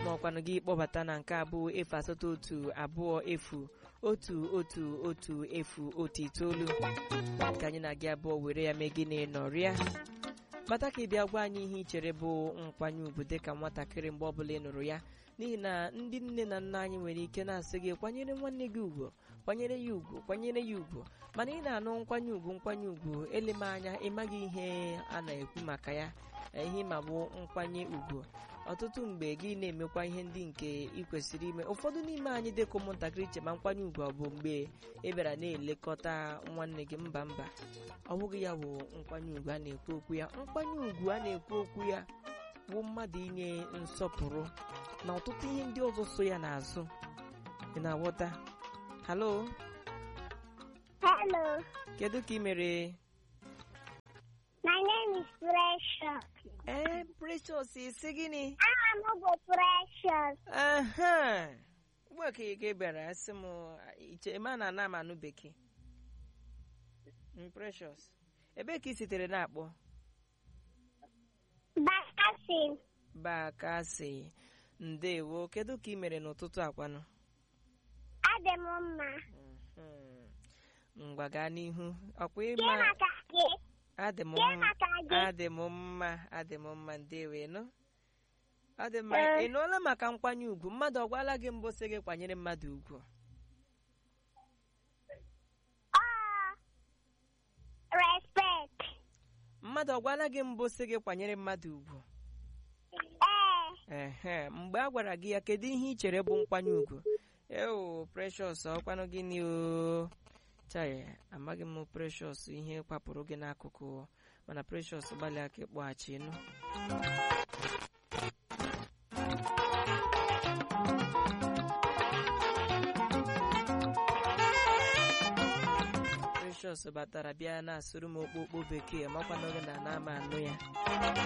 maọkwanụ gị kpọbata na nke abụọ efu asatọ otu abụọ efu otu otu otu efu otu itoolu ka anyị na-gị abụọ were ya mee gịnị nọrịa kpata ka ị bịa gwa anyị ihe ị chere bụ nkwanye ùgwù dịka nwatakịrị mgbe ọbụla ị nụrụ ya n'ihi na ndị nne na nna anyị nwere ike na-asị gị kwanyere nwanne gị ugwu kwanyere ya ugwu kwanyere ya ugwu mana ị na-anụ nkwanye ùgwù nkwanye ùgwù eleme anya ịmaghị ihe a na-ekwu maka ya ihe ma bụ nkwanye ùgwù ọtụtụ mgbe gị na-emekwa ihe ndị nke ị kwesịrị ime ụfọdụ n'ime anyị dịka ụmụntakịrị che ma nkwanye ùgwù ọ bụ mgbe ị bịara na-elekọta nwanne gị mba mba ọ bụghị ya bụ nkwanye ùgwù a na-ekwu okwu ya nkwanye ùgwù a na-ekwu okwu ya bụ mmadụ inye nsọpụrụ na ọtụtụ ihe ndị ọzọ so ya n'azụ ị na-aghọta halo Hello, kedu ka ị mere my name is Precious. ee precious isi gịnị Aha m bụ Precious. aha ugbu a ka ị bịara sị m iche ma na ana m anụ bekee Mm, precious ebee ka ị sitere na-akpọ Bakasin, bakasị ndewo kedu ka ị mere n'ụtụtụ akwanụ adị m mma. Mhm. ngwa gaa n'ihu ọkwa Gee ịma maka gị. adị m Gee mma maka gị. adị m mma adị m mma ndewo ịnụ ọ dị mma Ee. ị nụọla maka nkwanye ùgwù mmadụ ọ gwala gị mbụ sị gị kwanyere mmadụ ùgwù Ọ respect. mmadụ ọ gwala gị mbụ sị gị kwanyere mmadụ ùgwù Ee, ehe mgbe a gwara gị ya kedu ihe ị chere bụ nkwanye ùgwù eo precious ọkwanụ gịnị o chaya amaghị m precious ihe kwapụrụ gị n'akụkụ mana precious gbalịa ka ịkpọghachi nụ precious batara bịa na-asụrụ m okpokpo bekee makwanụ gị na na ama anụ ya